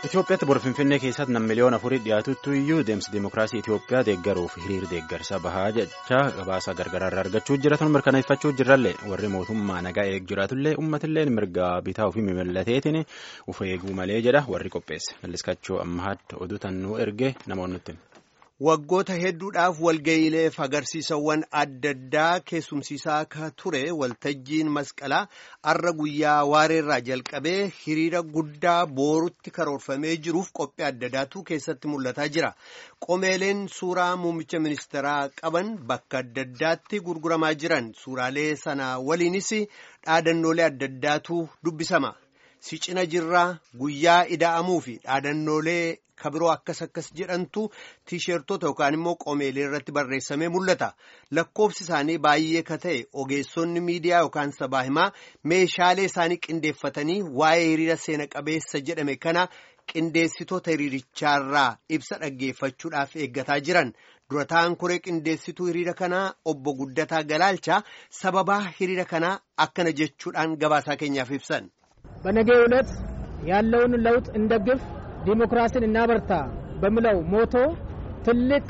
Itoophiyaatti bor Finfinnee keessatti nam miliyoona afurii dhiyaatutti iyyuu deemsi dimookiraasii Itoophiyaa deeggaruuf hiriir deeggarsa bahaa jecha gabaasa gargaraarraa argachuu jiratan mirkaneeffachuu jirrallee warri mootummaa nagaa eeg jiraatullee uummatillee mirga bitaa ofii mimallateetiin uf eeguu malee jedha warri qopheesse malliskachoo ammahaatti oduu tannuu erge namoonni Waggoota hedduudhaaf walga'iileef agarsiisawwan adda addaa keessumsiisaa akka ture waltajjiin masqalaa arra guyyaa waareerraa jalqabee hiriira guddaa boorutti karoorfamee jiruuf qophii adda addaatu keessatti mul'ataa jira. Qomeeleen suuraa muummicha ministeeraa qaban bakka adda addaatti gurguramaa jiran suuraalee sana waliinis dhaadannoolee adda addaatu dubbisama. Si cina jirraa guyyaa ida'amuu fi dhaadannoolee kabiroo akkas akkas jedhantu tiishertoota yookaan immoo qomeelee irratti barreessamee mul'ata. Lakkoofsi isaanii baay'ee ka ta'e ogeessonni miidiyaa yookaan sabaa himaa meeshaalee isaanii qindeeffatanii waa'ee hiriira seena qabeessa jedhame kana qindeessitoota hiriirichaarraa ibsa dhaggeeffachuudhaaf eeggataa jiran. Dura ta'an koree qindeessituu hiriira kanaa obbo Guddataa Galaalchaa sababaa hiriira kanaa akkana jechuudhaan gabaasaa keenyaaf ibsan. በነገው ዕለት ያለውን ለውጥ እንደግፍ ዲሞክራሲን እናበርታ በሚለው ሞቶ ትልቅ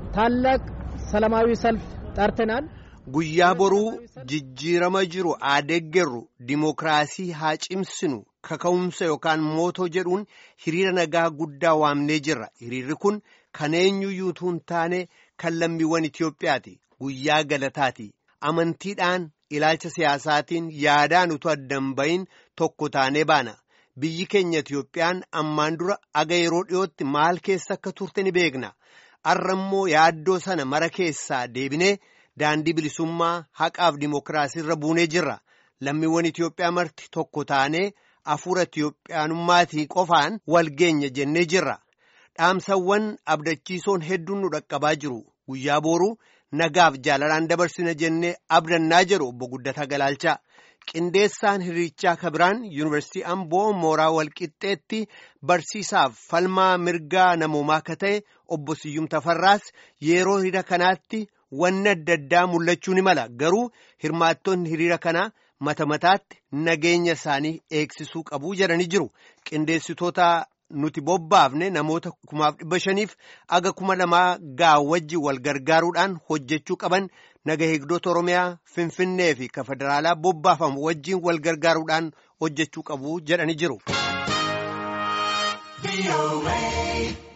ታላቅ ሰላማዊ ሰልፍ ጠርተናል። guyyaa boruu jijjiirama jiru adeeggerru dimookiraasii haa cimsinu kaka'umsa yookaan mootoo jedhuun hiriira nagaa guddaa waamnee jirra hiriirri kun kan eenyuyyuu hin taane kan lammiiwwan Itoophiyaati guyyaa galataati amantiidhaan ilaalcha siyaasaatiin yaadaan utuu addan bahin tokko taanee baana biyyi keenya Itoophiyaan ammaan dura aga yeroo dhiyootti maal keessa akka turte ni beekna arra immoo yaaddoo sana mara keessaa deebinee daandii bilisummaa haqaaf dimookiraasii irra buunee jirra lammiiwwan Itoophiyaa marti tokko taanee hafuura Itoophiyaanummaatii qofaan walgeenya jennee jirra dhaamsawwan abdachiisoon hedduun nu dhaqqabaa jiru guyyaa booruu. nagaaf jaalalaan dabarsina jennee abdannaa jedhu obbo Guddataa Galaalchaa qindeessaan hiriirichaa kabiraan yuunivarsiitii Amboo mooraa walqixxeetti barsiisaaf falmaa mirgaa namoomaa akka ta'e obbo Siyyum Tafarraas yeroo hiriira kanaatti wanni adda addaa mul'achuu ni mala garuu hirmaattonni hiriira kanaa mata mataatti nageenya isaanii eegsisuu qabu jedhanii jiru qindeessitoota. nuti bobbaafne namoota kumaaf dhibba shaniif aga kuma lamaa gaa wajji wal gargaaruudhaan hojjechuu qaban naga eegdota oromiyaa finfinnee fi ka federaalaa bobbaafamu wajjiin wal gargaaruudhaan hojjechuu qabu jedhanii jiru.